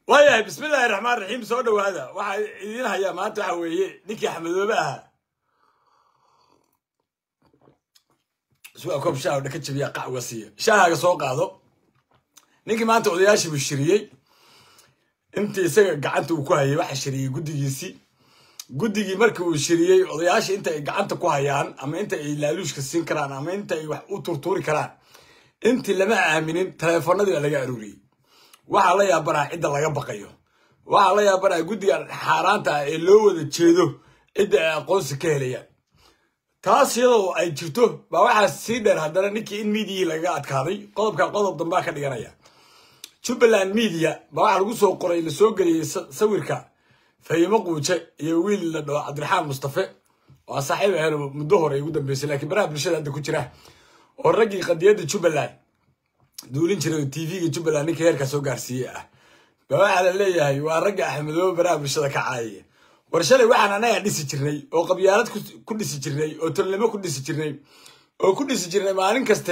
waayahay bismillaahi raxmaan raxiim soo dhowaada waxaa idiin hayaa maanta waxa weeye ninkii axmedoobe ahaa sugaa koob shaaha dhaka jabiya qac uga siiya shaahaaga soo qaado ninkii maanta odayaashii buu shiriyey intii isaga gacanta uu ku hayay waxa shiriyey guddigiisii guddigii markii uu shiriyey odayaashii inta ay gacanta ku hayaan ama inta ay laaluushka siin karaan ama inta ay wax u turtuuri karaan intii lama aaminin taleefanadii baa laga aruuriyey waxaa la yaabanaa cidda laga baqayo waxaa la yaabanaa guddiga xaaraanta ah ee loo wada jeedo cidda ay aqoonsi ka helayaan taas iyadoo ay jirto baa waxaa sii dheer haddana ninkii in miidiyihii lagaga adkaaday qodobka qodob dambaa ka dhiganaya jubbaland media baa waxaa lagu soo qoray la soo geliyey sawirka fahimo quuje iyo wiil la dhaho cabdiraxmaan mustafe waa saaxiib aheen muddo hore ugu dambeysay laakiin baraha bulshada hadda ku jira oo raggii qadiyadda jubbaland duulin jiray oo tvga jubbaland ninka heerkaa soo gaarsiiyey ah baa waxaa la leeyahay waa ragga axmedoobe baraha bulshada ka caayaya war shalay waxaan annagaa dhisi jirnay oo qabyaalad ku dhisi jirnay oo tolnimo ku dhisi jirnay oo ku dhisi jirnay maalin kaste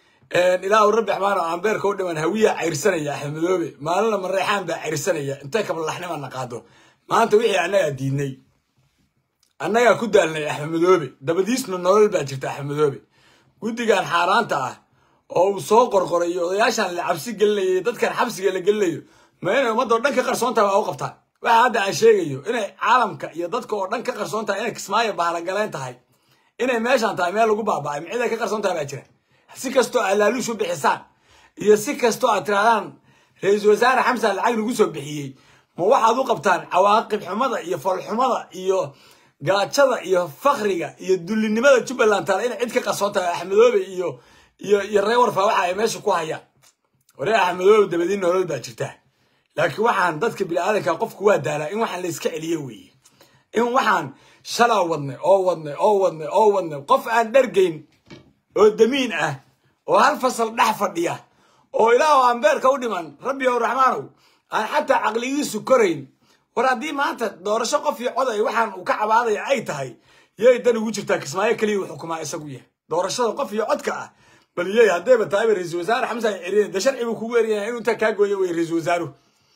ilaahu rabbi axmaan oo ambeerka u dhiman hawiya cayrsanaya axmedoobe maalinna mareexaan baa cayrsanaya intay kabalaxnimana qaado maanta wixii annagaa diidnay annagaa ku daalnay axmedoobe dabadiisna nolol baa jirta axmedoobe guddigan xaaraanta ah oo uu soo qorqoray iyo odayaashan la cabsi gelinayay dadkan xabsiga la gelinayo ma inay ummadoo dhan ka qarsoontaha waa u qabtaan waxa hadda aan sheegayo inay caalamka iyo dadka oo dhan ka qarsoon tahay inay kismaayo bahalagaleen tahay inay meeshan tahay meel lagu baaba'ay ma cid ay ka qarsoon tahay baa jira si kastoo aad laaluush u bixisaan iyo si kastoo aad tirahdaan ra-iisul wasaare xamsan lacag lagu soo bixiyey ma waxaad u qabtaan cawaaqib xumada iyo falxumada iyo gaajada iyo fakriga iyo dullinimada jubbaland taale inay cid ka qarsoon tahay axmedoobe iyo iyo iyo ree warfa waxa ay meesha ku hayaan waree axmedoobe dabadiin nolol baa jirta laakiin waxaan dadka biniaadanka qofku waa daalaa in waxaan la iska celiyo weeye in waxaan shalaa wadnay oo wadnay oo wadnay oo wadnay qof aan dhargayn oo damiin ah oo hal fasal dhex fadhiya oo ilaahu ambeerka u dhiman rabbi ow raxmaanow aan xataa caqligiisu korayn war haddii maanta doorasho qof iyo cod ay waxaan uu ka cabaadaya ay tahay yay dan ugu jirtaa kismaayo keliya uu xukumaa isagu yahay doorashada qof iyo codka ah bal yey haddayba tahayba ra-iisul wasaare xamsan ay ceriyen de sharci buu kugu eryanaya inuu intaa kaa gooyo wey ra-iisul wasaaruhu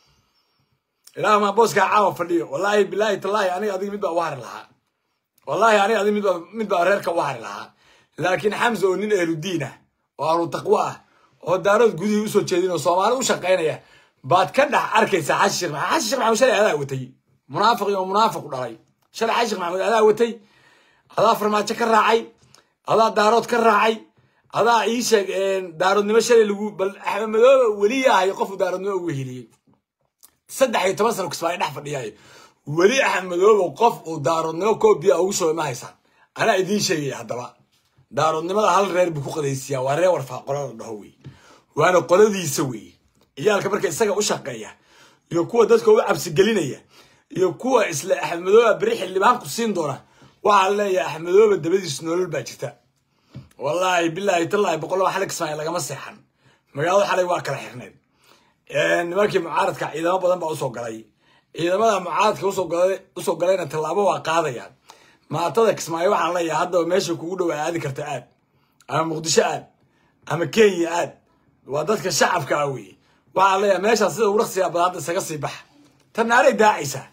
ilaah maa booskaa caawa fadhiyo wallaahi bilaahi tallaahi aniga adiga mid baa u hari lahaa wallaahi aniga adiga midbaa mid baa reerka u hari lahaa laakiin xamsa oo nin ehludiin ah oo ahlu taqwo ah oo daarood gudihii usoo jeedin oo soomaali u shaqaynaya baad ka dhex arkaysaa xashi sheekh maxamed xashi sheekh maxamed shalay adaa watay munaafiq iyo munaafiq u dhalay shalay xashi sheekh maxamed adaa watay adaa farmaajo ka raacay adaa daarood ka raacay adaa ii sheeg daaroodnimo shalay lagu bal axmedoobe weli yahay qofu daaroodnimo ugu heliyey saddex iyo toban sano kismaayo dhex fadhiyaay weli axmedoobe qof uu daaroodnimo koobiya ugu shubay ma haysaan anaa idiin sheegaya haddaba daaroodnimada hal reer buu ku qadaysiyaa waa reer warfaa qolada dhaho wey waana qoladiisa wey ciyaalka marka isaga u shaqeeya iyo kuwa dadka u cabsigelinaya iyo kuwa isla axmedooba beri xildhibaanku siin doona waxaa leeyahay axmedooba dabadiis nolol baa jirta wallaahi bilaahi tallaahi boqolaba xalay kismaayo lagama seexan magaalada xalay waa kala xirneed nimankii mucaaradka ciidamo badan baa usoo galay ciidamada mucaaradka usoo galayna tallaabo waa qaadayaan maatada kismaayo waxaan leeyahay haddaba meesha kugu dhow aadi karta aad ama muqdisho aad ama kenya aad waa dadka shacabka ah weye waxaan leeyahay meeshaas sida uraqsiga badan hadda isaga sii baxa tanaaray daacaysaa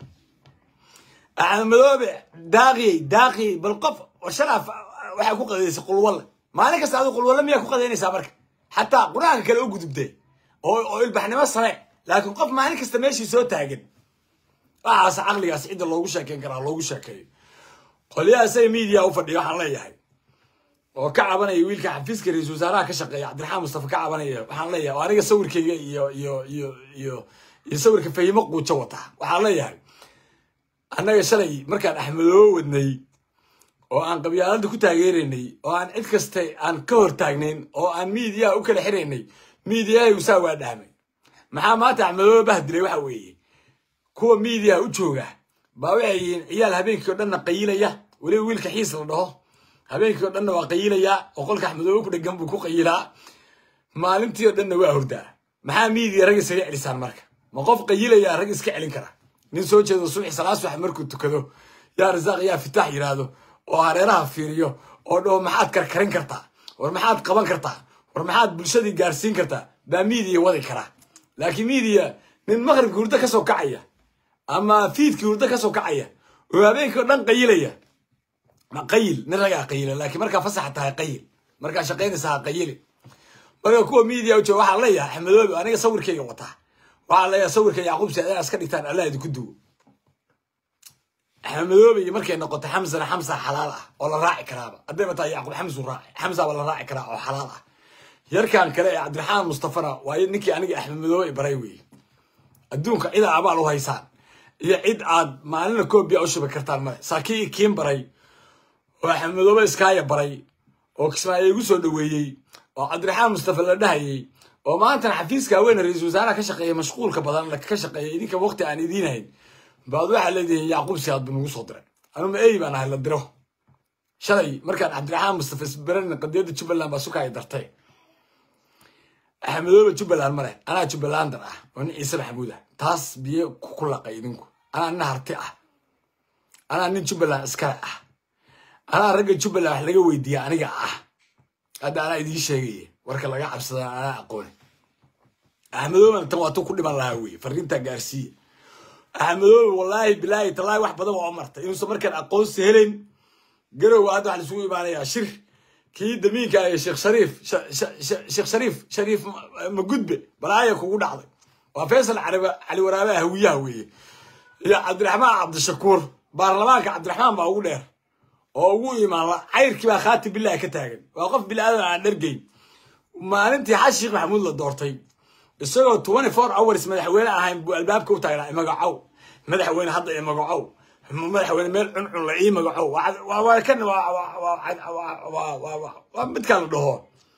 axmedoobe daaqiyey daaqiyey bal qof shalaa waxaa ku qadaysay qulwalle maalin kasta adu qulwalle miyaa ku qadaynaysaa marka xataa qur-aanka kale u gudubtay oo ilbaxnimo same laakiin qof maalin kasta meeshii soo taagan waxaas caqligaas cidda loogu sheekeyn karaa loogu sheekeeyo qolyaha isaga miidiya u fadhiya waxaan leeyahay oo ka cabanaya wiilka xafiiska ra-iisul wasaaraha ka shaqeeya cabdiraxmaan mustafa ka cabanaya waxaan leeyahay oo aniga sawirkayga iyo iyo iyo iyo iyo sawirka fahimo quujo wata waxaan leeyahay annaga shalay markaan axmedoobo wadnay oo aan qabyaalada ku taageeraynay oo aan cid kaste aan ka hor taagnayn oo aan miidiyaha u kala xiraynay miidiyahay usaa waa dhahmay maxaa maanta axmedoobe bahdilay waxa weeye kuwa miidiyaha u jooga baa waxay yihiin ciyaal habeenkii o dhanna qayilaya weliba wiilka xiis la dhaho habeenkii o dhanna waa qayilayaa oo qolka axmedoobe ku dhegan buu ku qayilaa maalintii o dhanna waa hordaa maxaa miidiya rag isaga celisaan marka ma qof qayilayaa rag iska celin kara nin soo jeedo subaxi salaas wax markuu tukado yaa rasaaq yaa fitaax yidhaahdo oo hareeraha fiiriyo oo dhaho maxaad karkarin kartaa war maxaad qaban kartaa war maxaad bulshadii gaarsiin kartaa baa miidiya wadi karaa laakiin miidiya nin maqribka hurdo ka soo kacaya ama fiidkii hurdo ka soo kacaya oo habeenkii o dhan qayilaya ma qayil nin ragaa qayila laakiin markaa fasaxa tahay qayil markaa shaqaynaysa ha qayili marka kuwa media u jooga waxaa leeyahay axmedoobi aniga sawirkayga wataa waxaa leeyahay sawirka yacquub saciid iska dhigtaan allah idinku duwo axmedoobi markay noqoto xamsana xamsa xalaal ah oo la raaci karaaba haddayba tahay yacquub xamsu raaci xamsaaba la raaci karaa oo xalaal ah yarkan kale ee cabdiraxmaan mustafana waa ninkii aniga axmedoobe i baray weeye adduunka cida abaal u haysaan iyo cid aad maalina koobiya u shubi kartaan male saakii kiin baray oo axmedoobe iskaaya baray oo kismaayo igu soo dhoweeyey oo cabdiraxmaan mustafa la dhahayey oo maantana xafiiska haweeney ra-iisul wasaaraha ka shaqeeya mashquulka badan ka shaqeeya idinka waqti aan idiin hayn baad waxaa leedihiin yacquub siyaad buu nagu soo diray anuma ey baan ahay la diro shalay markaan cabdiraxmaan mustafa isbaran qadiyadda jubbaland baa sukaaya dartay axmedoobe jubbaland male anaa jubbalander ah oo nin ciise maxamuud ah taas biyo ku laqay idinku anaa nin harti ah anaa nin jubbaland iskale ah anaa ragga jubbaland wax laga weydiiya aniga ah hadda anaa idiin sheegaya warka laga cabsada anaa aqooni axmedoobena tan waatuu ku dhiman lahaa weye fariintaa gaarsiiya axmedoobe wallaahi bilaahi tallaahi wax badan waa martay inuusan markaan aqoonsi helayn garowga hadda waxaa laisugu imaanayaa shir kii damiinka ah sheekh shariif sheekh shariif shariif magudbe balaaya kugu dhacday waa faysal cali waraabe hawiyaha weeye iyo cabdiraxmaan cabdishakuur baarlamaanka cabdiraxmaan baa ugu dheer oo ugu imaanla cayrkii baa khaati bilahi ka taagan waa qof bilaadan aan dhergeyn maalintii xas sheekh maxamuud la doortay isagoo twenty four hours madaxweyne ahayn buu albaabka u taagnaa imagacow madaxweyne hadda imagacow madaxweyne meel cuncun la ii magacow kan waa midkaan la dhaho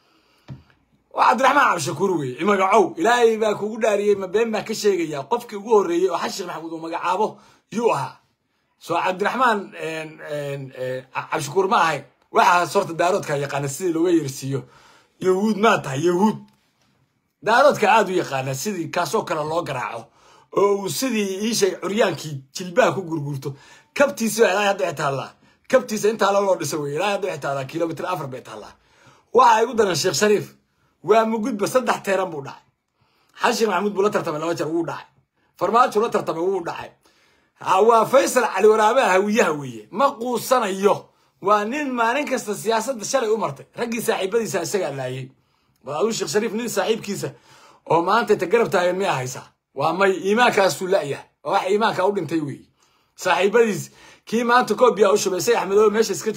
waa cabdiraxmaan cabdishakuur weye imagacow ilaahay baa kugu dhaariyey ma been baan ka sheegaya qofkii ugu horreeyey oo xas sheekh maxamuud uu magacaabo yuu ahaa soo cabdiraxmaan cabdishakuur ma ahayn waxaas horta daaroodka yaqaana sidii looga yersiiyo yahuud maa tahay yahuud daaroodka aada u yaqaana sidii kaasoo kale loo garaaco oo uu sidii iishay curyaankii jilbaha ku gurgurto kabtiisa ilaa hadda waxay taallaa kabtiisa intaa loo dhisa wey ilaa hadda waxay taallaa kilomitr afar bay taallaa waxa igu daran sheekh shariif waa mugudba saddex teeran buu dhacay xal sheekh maxamuud buu la tartamay laba jeer wuu dhacay farmaajo la tartamay wuu dhacay waa faysal cali waraabaha hawiyaha weeye ma quusanayo waa nin maalin kasta siyaasadda shalay u martay raggii saaxiibadiisa isagaa laayay bal aduu sheekh shariif nin saaxiibkiisa oo maanta ta garab taagan miyaa haysaa waa may iimaankaasuu la'yahay waa wax iimaanka u dhintay weeye saaxiibadiis kii maanta koobiya u shubay say axmedoobe meesha iska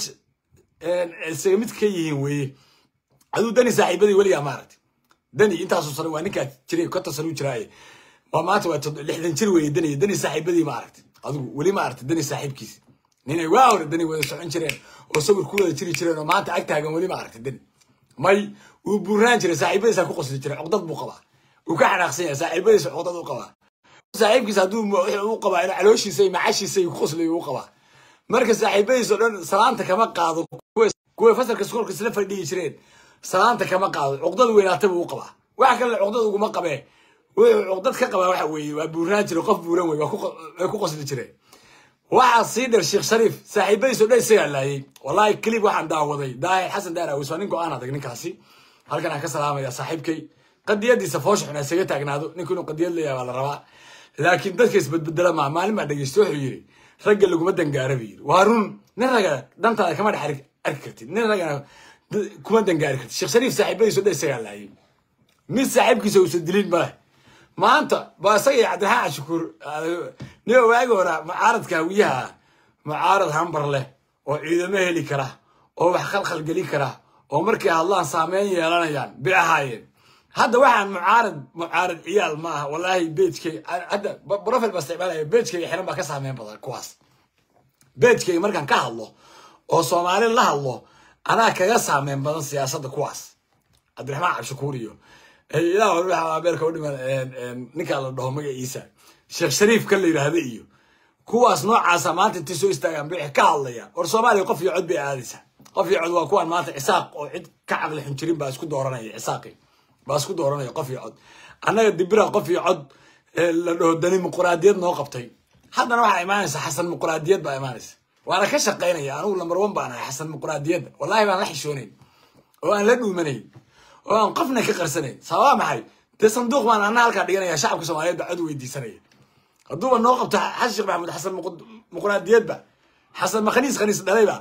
isaga mid ka yihiin weeye aduu dani saaxiibadii weligaa maaragtay dani intaasoo sano waa ninkaa jiray konton sano u jiraaye waa maanta waa lixdan jir weeye dani dani saaxiibadii maaragtay adigu weli maaragtay dani saaxiibkiisa ninay waa hore dani wada socon jireen oo sawir ku wada jiri jireen oo maanta ag taagan weli maaragtay dani may wuu buuraan jiray saaxiibadiisa ku qosli jiray cuqdad buu qabaa uu ka xanaaqsan yahay saaxiibadiisa cuqdad u qabaa saaxiibkiisa hadduu u qabaa in calooshiisa iyo macashiisa iyo ku qoslayo u qabaa marka saaxiibadiisa o dhan salaanta kama qaado kuwa fasalka skoolka isla fadhiyi jireen salaanta kama qaado cuqdad weynaata buu u qabaa wax kalena cuqdad uguma qabee wuxuu cuqdad ka qabaa waxa weeye waa buuraan jiro qof buuran wey way ku qosli jireen waxaa sii dher sheekh shariif saaxiibadiis o dhan isagaa laayay wallahi clip waxaan daawaday daahir xasan daar awis waa nin go-aan adag ninkaasi halkan aan ka salaamaya saaxiibkay qadiyadiisa foosha xun isaga taagnaado ninku inuu qadiyad leeyahay baa la rabaa laakiin dadka isbedbedela maa maalin baa dhegeysta wuxuu yidhi ragga laguma dangaara buu yidhi waa run nin ragga dantaada kama dhex arki kartid nin raggana kuma dangaari kartid sheekh shariif saaxiibadiis o dhan isagaa laayay mid saaxiibkiisa uusan dilin maleh maanta ba isaga iyo cabdiraxmaan cashukuur niba waagi hore mucaaradka hawiyaha mucaarad hambar leh oo ciidamo heli kara oo wax khalkhal geli kara oo markay hadlaan saameyn yeelanayaan bay ahaayeen hadda waxaan mucaarad mucaarad ciyaal ma aha wallaahi beejkay hadda profil baa isticmaalaya beejkayga xiran baa ka saameyn badan kuwaas beejkayga markaan ka hadlo oo soomaali la hadlo anaa kaga saameyn badan siyaasadda kuwaas cabdiraxmaan cabshakuur iyo ilaa hore waxaa beerka u dhiman ninkaa la dhaho magaciisa sheekh shariif kan la yidhaahda iyo kuwaas noocaasa maanta intay soo istaagaan bay ka hadlayaan war soomaaliya qof iyo cod bay aadaysaa qof iyo cod waa kuwaan maanta cisaaq oo cid ka caqli xun jirin baa isku dooranaya cisaaqi baa isku dooranaya qof iyo cod annaga dibira qof iyo cod la dhaho dani muquraadiyad noo qabtay haddana waxaa imaanaysa xasan muquraadiyad baa imaanaysa waana ka shaqaynaya anigu lambar one baan ahay xasan muquraadiyadda wallahi baan la xishoonayn oo aan la dhuumanayn oo aan qofna ka qarsanayn sababa maxay dee sanduuq baan ana halkaa dhiganaya shacabka soomaaliyeed baa cod weydiisanaya hadduuba noo qabto xasan sheekh maxamuud xasan muqnaadiyadba xasan makhaniis khaniis dhalayba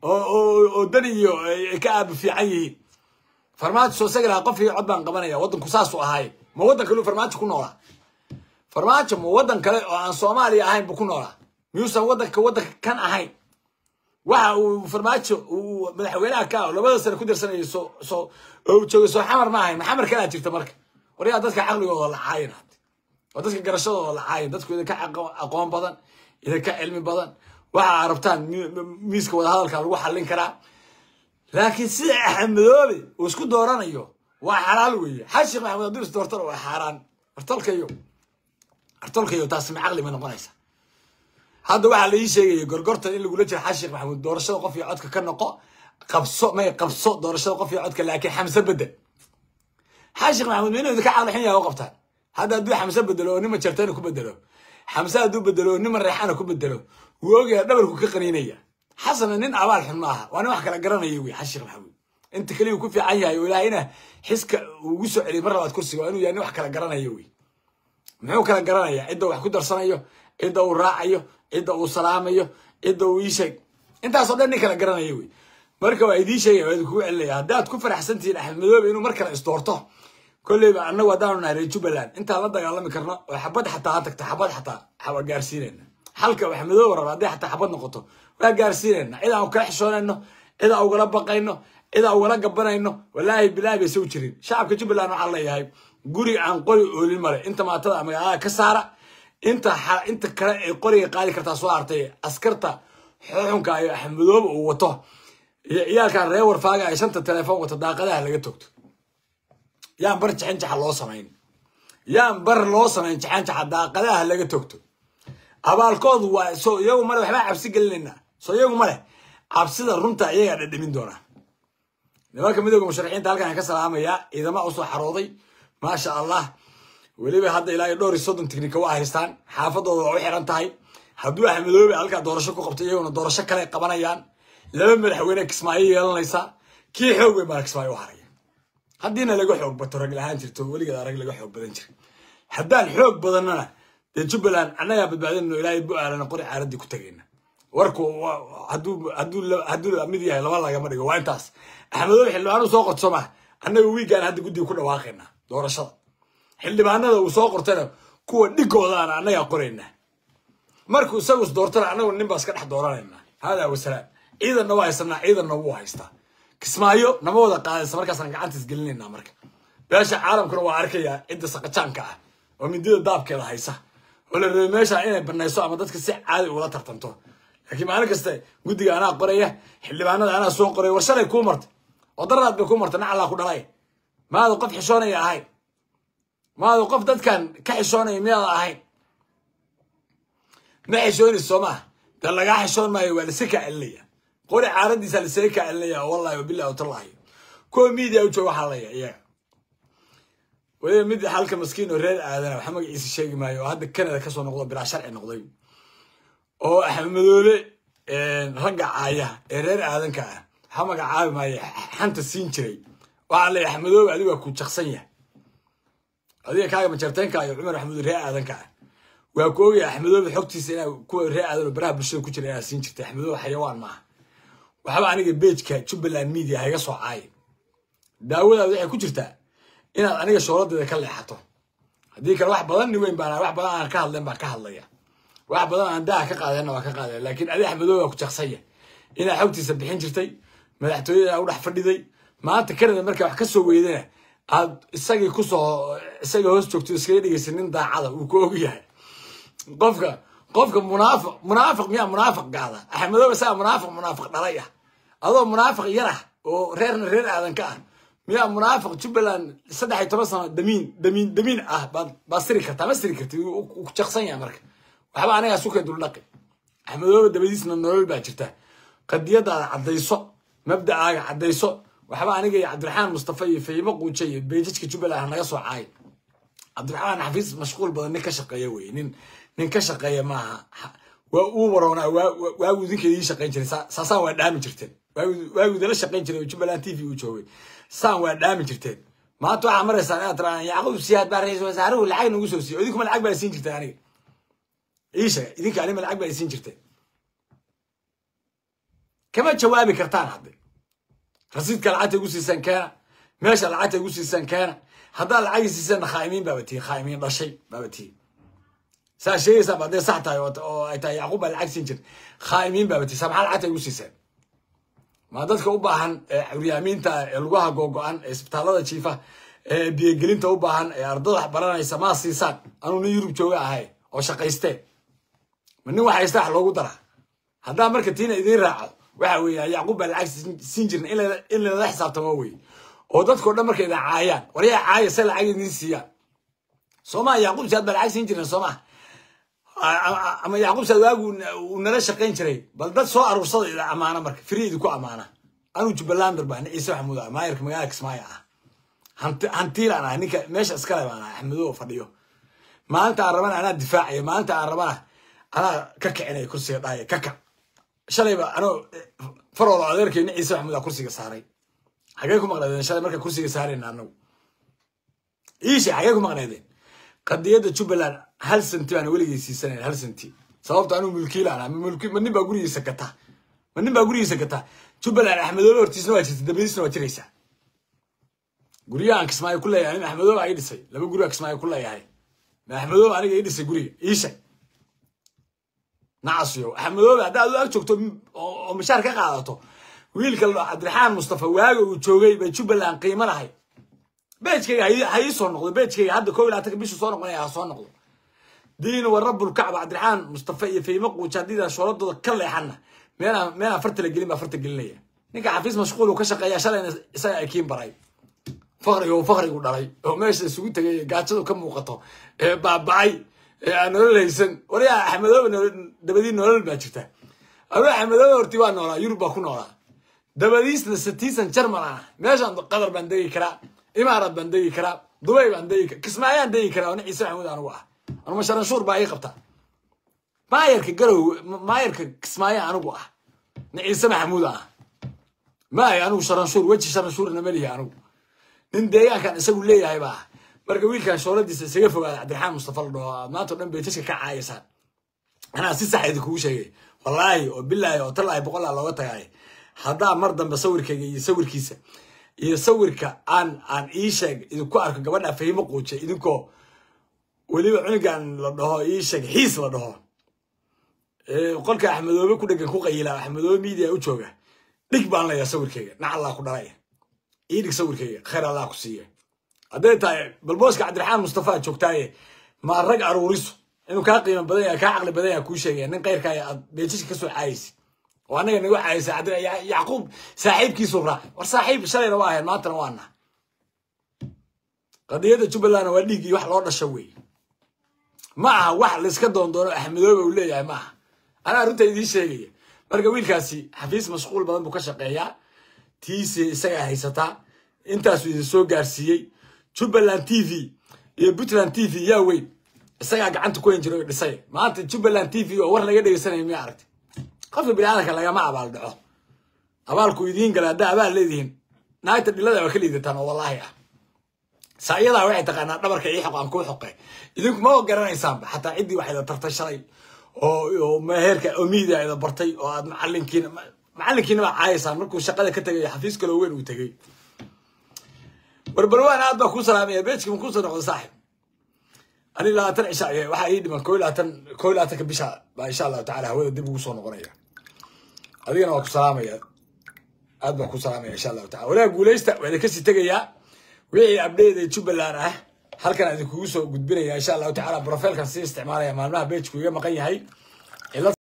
oo dan iyo ay ka aaba fiican yihiin farmaajo soo sagi lahaa qof iyo cod baan qabanaya waddanku saasuu ahaaye ma waddan kale farmaajo ku noolaa farmaajo ma waddan kale oo aan soomaaliya ahayn buu ku noolaa miyuusan waddanka waddanka kan ahayn waxa uu farmaajo uu madaxweynaha ka labada sane ku dirsanayay soo soo oo joogay soo xamar ma ahayn maxamar kalaa jirta marka waryaa dadka caqligooda la caayin hade waa dadka garashadooda la caayin dadku idinka aqoon badan idinka cilmi badan waxa arabtaan miiska wadahadalka lagu xallin karaa laakiin sida axmedoobe uu isku dooranayo waa xalaal weeye xashik maxamed hadduu is doortana waa xaaraan artolkayo artolkayo taasi ma caqli ma noqonaysa hadda waxaa la ii sheegaya gorgortan in lagula jiro xashik maxamuud doorashada qof iyo codka ka noqo qabso may qabso doorashada qof iyo codka laakiin xamse bedel xashik maxamuud ma inuu idinka caqlixin yahay u qabtaan hadda hadduu xamse bedelo oo nima jartana ku bedelo xamse hadduu bedelo oo nima reexana ku bedelo wuu ogaya dhabarku ka qaniinaya xasana nin abaal xun maaha waa nin wax kala garanaya wey xashik maxamuud inta keliya ku fiican yahay oo ilaahayna xiska ugu soo celiyay mar labaad kursiga waa inuu yahay nin wax kala garanaya wey muxuu kala garanaya cidda wax ku darsanayo cidda uu raacayo cidda uu salaamayo cidda uu iisheeg intaasoo dhan nin kala garanaya wey marka waa idiin sheegaya waa idinkugu celinaya haddaad ku faraxsantihiin axmed madoobe inuu mar kale isdoorto kolleyba annagu haddaanu nahay reer jubbaland intaan la dagaalami karno oo xabad xataa ha tagto xabad xataa waa gaarsiinayna halka axmed madoobe raba hadday xataa xabad noqoto waa gaarsiinayna cid aan kala xishoonayno cid aan ugala baqayno cid aan ugala gabanayno walaahi bilaahi bay soo jirin shacabka jubbaland waxaa leeyahay guri aan qori oolin male inta maatada magaalada ka saara inta inta kale ay qoriga qaadi kartaa soo hartay askarta xuxunka iyo axmedoobe uu wato iyo ciyaalkan reer warfaaga ay shanta telefoon wato daaqadaha laga togto yaan bar jixin jaxa loo samayn yaan bar loo samayn jixin jaxa daaqadaha laga togto abaalkoodu waa soo iyagu male waxbaa cabsi gelinaynaa soo iyagu male cabsida runta iyagaa dhadhamin doonaa nimanka midooda musharaxiinta halkan ka salaamayaa ciidama usoo xarooday maasha allah weliba hadda ilaa iyo dhowr iyo soddon tignika waa haystaan xaafadooda waa u xiran tahay hadduu axmedoobe halkaa doorasho ku qabto iyaguna doorasho kale qabanayaan laba madaxweyne kismaayo yeelanaysa kii xoog weyn baa kismaayo u haraya haddiina laga xoog bato rag lahaan jirto weligeed rag laga xoog badan jira haddaan xoog badannana dee jubbaland annagaa badbaadinno ilaahay bu-aalana qori caaradii ku tagayna warku hadduu hadduu hadduu mid yahay laba lagama dhigo waa intaas axmedoobe xildhibaanuu soo qorto ma annaga wiigaan hadda guddiga ku dhawaaqaynaa doorashada xildhibaanada uu soo qortana kuwa dhigoodaana annagaa qoraynaa markuu isagu is doortana annagu nin baa iska dhex dooranaynaa haadaa wasalaam ciidanna waa haysanaa ciidanna wuu haystaa kismaayo nama wada qaadaysa markaasaan gacantiis gelinaynaa marka beesha caalamkuna waa arkayaa cidda saqajaanka ah oo midida daabkeeda haysa oo la rabay meesha inay banayso ama dadka si caadi ula tartanto laakiin maalin kasta guddiga anaa qoraya xildhibaanada anaa soo qoraya war shalay kuu martay oo daraad bay kuu martay nacallaa ku dhalay maada qof xishoonaya ahayn maada qof dadkan ka xishoonaya miyaada ahayn ma xishoonaysa soo maaha de lagaa xishoon maayo waa lasi kaa celinaya qori caaradiisa lasaga kaa celinaya wallahi wabillahi watallahi kuwa media u jooga waxaa laya iyaga waliba mid halka maskiin oo reer aadana waxa magaciisa sheegi maayo oo hadda canada kasoo noqdo bilaa sharci noqday oo axmedoobe ragga caaya ee reer aadanka ah waxa magacaabi maayo xanta siin jiray waxaa laya axmedoobe adigu waa ku jaksan yahay adiga kaaga majarteenka iyo cumar axmedoobe reer aadanka ah waa ku ogaya axmedoobe xogtiisa inaa kuwa reer aadan oo baraha bulshada ku jira inaa siin jirtay axmedoobe xayawaan maaha waxba aniga bejka jubbaland media hayga soo caayin daawadaada waxay ku jirtaa inaad aniga shooladeeda ka leexato haddii kale wax badan ni weyn baan wax badan aan ka hadleen baan ka hadlaya wax badan aan daha ka qaadeenna waa ka qaadaya laakiin adi axmedoobe waa ku jaqsanya inaa xogtiisa bixin jirtay madaxtooyada u dhex fadhiday maanta canada markaa wax ka soo weydana aad isagii kusoo isagii hoos joogto iskaga dhigaysa nin daacada uu ku og yahay qofka qofka munaafiq munaafiq miyaa munaafiq gaada axmedoobe saa munaafiq munaafiq dhalay ah adoo munaafiq yar ah oo reerna reer aadan ka ah miyaa munaafiq jubbaland saddex iyo toban sano damiin damiin damiin ah baad baad siri kartaa ma siri karti ku jaqsan yahay marka waxba anigaa sukay duldhaqi axmedoobe dabadiisna nolol baa jirta qadiyadaada caddayso mabda'aaga caddayso waxba aniga iyo cabdiraxmaan mustafa iyo fahimo quuje iyo beejajka jubbaland naga soo caay cabdiraxmaan xafiis mashquul badan nin ka shaqeeya wey nin nin ka shaqeeya maaha waa uu waroonaa waagu idinka idiin shaqayn jiray saasaan waa dhaami jirteen waagu idinla shaqayn jiray oo jubbaland t v uu joogay saan waa dhaami jirteen maanta waxaa maraysaan inaad tiraan yacquub siyaad baa ra-iisul wasaaruhu lacag nagu soo siiyo idinkuma lacag baa siin jirtay aniga ii sheeg idinka anima lacag baa siin jirtay kama jawaabi kartaan hadde rasiidka lacagta igu siisaan keena meesha lacagta igu siisaan keena haddaad lacagii siisaanna khaa'imiin baaba tihi khaa'imiin dhashay baaba tihi saa sheegaysaan ba hadday sax tahay oo ay tahay yacquub baa lacag siin jirta khaa'imiin baaba tihi saa maxaa lacagta igu siisaan ma dadka u baahan curyaamiinta ee lugaha googo-an ee isbitaallada jiifa ee biyogelinta u baahan ee ardada wax baranaysa maa siisaan anuu nin yurub jooga ahay oo shaqaystee ma nin wax haysta wax loogu daraa haddaa marka tiina idiin raaco waxa weeye yacquub baa lacag siin jirna in lala xisaabtamo wey oo dadkao dhan marka idin caayaan waryaa caaya se lacag idiin siiyaan soomaa yacquub saad baa lacag siin jirna soomaa ama yacquub saad waagu uu nala shaqayn jiray bal dad soo aruursada ida amaana marka firi idinku amaana anuu jubbalander baa ciise maxamuud ah maayarka magaalada kismaayo ah hantiilaan ah ninka meesha iskale baan ah axmedo fadhiyo maalinta aan rabana anaa difaacaya maalinta aan rabana anaa ka kicinaya kursiga dhahaya ka kac shalayba anoo faroola adeerkeyna ciise maxamuud ah kursiga saaray xagee ku maqnaydeen shalay marka kursiga saarayna anagu iishe xagee ku maqnaydeen qadiyadda jubbaland hal senti baan weligay siisanayn hal senti sababto anuu mulkiilaan ah ma nin baa gurigiisa gata ma nin baa gurigiisa gata jubbaland axmedoobe hortiisna waa jirta dabadiisna waa jiraysaa guryahan kismaayo ku leeyahay nin axmedoobe ii dhisay laba guriga kismaayo ku leeyahay ma axmedoobe aniga ii dhisay guriga iishe nacasiyo axmedoobe haddaad u ag joogto oo mishaar ka qaadato wiilka cabdiraxmaan mustafa waaga uu joogay bay jubbaland qiimo lahay beejkayga ha ii soo noqdo beejkayga hadda koo iyo labaatanka bishu soo noqonaya ha soo noqdo diin wa rabbulkacba cabdiraxmaan mustafa iyo faymo quuja haddii shooladooda ka leexanna meelaan meelaan farta la gelin baa farta gelinaya ninka xafiis mashquul uu ka shaqeeya shalayna isaga ay kiin baray fakriga uu fakrigu dhalay oo meesha isugu tegay gaajadu ka muuqato ee baabacay ee aan nolol haysan waryaa axmedoobe dabadii nolol baa jirta awe axmedoobe horti waa noolaa yurub baa ku noolaa dabadiisna satiisan jarmal ah meeshaan qatar baan degi karaa imaaraad baan degi karaa dubay baan degi karaa kismaayaan degi karaa oo nin ciise maxamuud anugu ah anuma sharanshuur baa ii qabta maayarka garow maayarka kismaayo anigu ah nin ciise maxamuud ah maay anigu sharanshuur weji sharanshuurna malihi anigu nin deegaankan isagu leeyahay baa marka wiilkan shooladiisa isaga fogaada cabdiraxmaan mustafa la dhaho aad maanta o dhan baytaska ka caayaysaan anaa si sax idinkugu sheegay wallaahi oo bilaahi oo talaahi boqolaa looga tagaay haddaa mar dambe sawirkayga iyo sawirkiisa iyo sawirka aan aan ii sheeg idinku arko gabadha fahimo quuje idinkoo weliba cunugan la dhaho ii sheeg xiis la dhaho qolka axmedoobe ku dhegan ku qayila axmedoobe media u jooga dhig baan leeyaa sawirkayga nac allah ku dhalay ii dhig sawirkayga khayr allah ku siiya hadday tahay balbooska cabdiraxmaan mustafa joogtaaye ma rag aruuriso inuu kaa qiimo badan yahay kaa caqli badan yahay kuu sheegaya nin kayrkaaya aad beejishka kasoo caayaysid oo annaga nagu caayaysa cabdi yacquub saaxiibkiisu raacay war saaxiib shalayna waa ahayn maantana waa nah qadiyadda jubbalandna waa dhiiggii wax loo dhasho wey ma aha wax layska doondoono axmedoobe uu leeyahay ma aha anaa runta idiin sheegaya marka wiilkaasi xafiis mashquul badan buu ka shaqeeyaa tiisi isagaa haysataa intaasuu idin soo gaarsiiyey jubbaland t v iyo puntland t v yaa weyn isagaa gacanta ku hen jiray oo dhisay maanta jubbaland t v oo war laga dhegeysanaya miya aragtay qofka biniaadanka lagama abaal dhaco abaalku idiin gala haddaa abaal leedihiin naagta dhilada waa ka liidataan oo wallaahi ah saa iyadaa waxay taqaanaa dhabarka ii xoq aan kuu xoqe idinku ma garanaysaanba xataa ciddii waxayda tartay shalay oo meherka oo miidia ida bartay oo aad macalinkiina macalinkiina baa caayaysaan markuu shaqada ka tegay xafiis kaloo weyn uu tegey barbarwaan aad baa kuu salaamaya beejka ma kuusoo noqdo saaxib ani labaatan cisha waxaa ii dhiman koo labaatan koo labaatanka bisha baa insha allahu tacala hawada dib ugu soo noqonaya adigana waa ku salaamaya aad baan ku salaamaya insha allahu tacala walaha guuleysta waa idin kasii tegayaa wixii abdheeda jubbaland ah halkan idinkugu soo gudbinaya insha allahu tacala brofilkan sii isticmaalaya maalmaha beejku iga maqan yahay